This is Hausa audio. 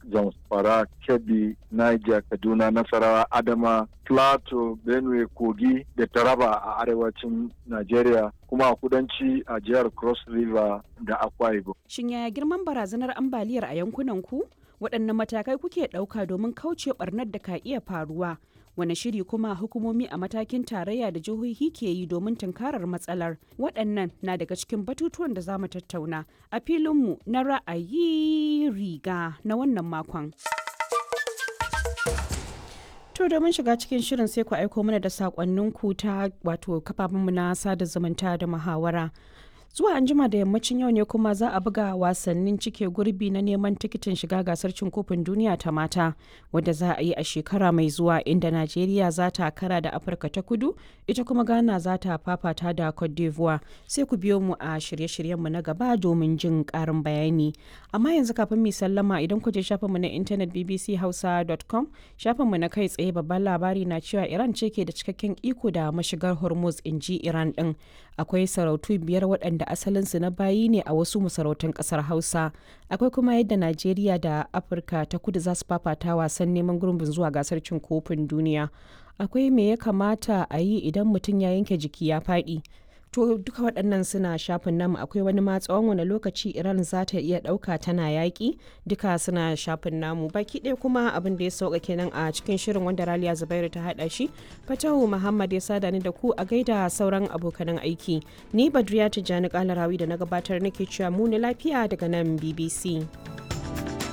zamfara kebbi niger kaduna nasarawa adama plateau benue kogi da taraba a arewacin nigeria kuma a kudanci a jihar cross river da akwa ibom Shin yaya girman barazanar ambaliyar a yankunan ku? Waɗanne matakai kuke ɗauka domin kauce ɓarnar da ka iya faruwa? Wane shiri kuma hukumomi a matakin tarayya da jihohi ke yi domin tunkarar matsalar? Waɗannan na daga cikin batutuwan da za mu tattauna a filinmu na ra'ayi riga na wannan makon. To domin shiga cikin shirin sai ku aiko mana da saƙonninku ta wato kafafenmu na sada zumunta da muhawara. zuwa anjima da yammacin yau ne kuma za a buga wasannin cike gurbi na neman tikitin shiga gasar cin kofin duniya ta mata wadda za a yi a shekara mai zuwa inda najeriya za ta kara da afirka ta kudu ita kuma ghana za ta fafata da cote d'ivoire sai ku biyo mu a shirye-shiryenmu na gaba domin jin karin bayani amma yanzu kafin mu sallama idan ku je shafinmu na intanet bbchausa.com shafinmu na kai tsaye babban labari na cewa iran ce ke da cikakken iko da mashigar hormuz in ji iran din akwai sarautu biyar waɗanda asalinsu na bayi ne a wasu masarautun ƙasar hausa akwai kuma yadda najeriya da afirka ta kudu za su fafata wasan neman gurbin zuwa gasar cin kofin duniya akwai me ya kamata a yi idan mutum ya yanke jiki ya faɗi to duka waɗannan suna shafin namu akwai wani ma tsawon wani lokaci iran za ta iya ɗauka tana yaƙi duka suna shafin namu baki ɗaya kuma abin da ya sauka kenan a cikin shirin wanda raliya zubairu ta haɗa shi fatahu muhammad ya sada ni da ku a gaida sauran abokanan aiki ni badriya tijjani kalarawi da na gabatar nake cewa mu lafiya daga nan bbc